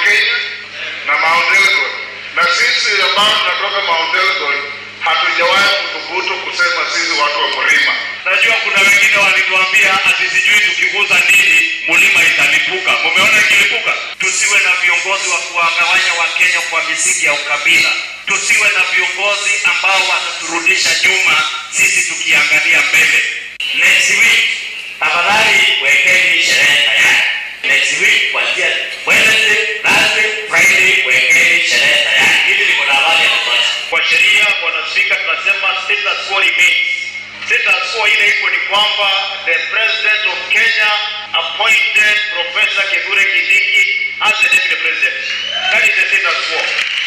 Kenya na Mount Elgon, na sisi ambao tunatoka Mount Elgon hatujawahi kuthubutu kusema sisi watu wa mlima. Najua kuna wengine walituambia ati sijui tukiguza nini mlima italipuka. Mumeona ikilipuka? Tusiwe na viongozi wa kuwagawanya Wakenya kwa misingi ya ukabila. Tusiwe na viongozi ambao wataturudisha nyuma sisi tukiangalia mbele. Next week tafadhali wekeni sherehe tayari. Next week kuanzia Wednesday, Thursday, Friday wekeni sherehe tayari. Hili liko na habari ya kutosha. Kwa sheria, bwana spika, tunasema status quo remains. Status quo ile iko ni kwamba the president of Kenya appointed Professor Kithure Kindiki as the deputy president. That is the status quo.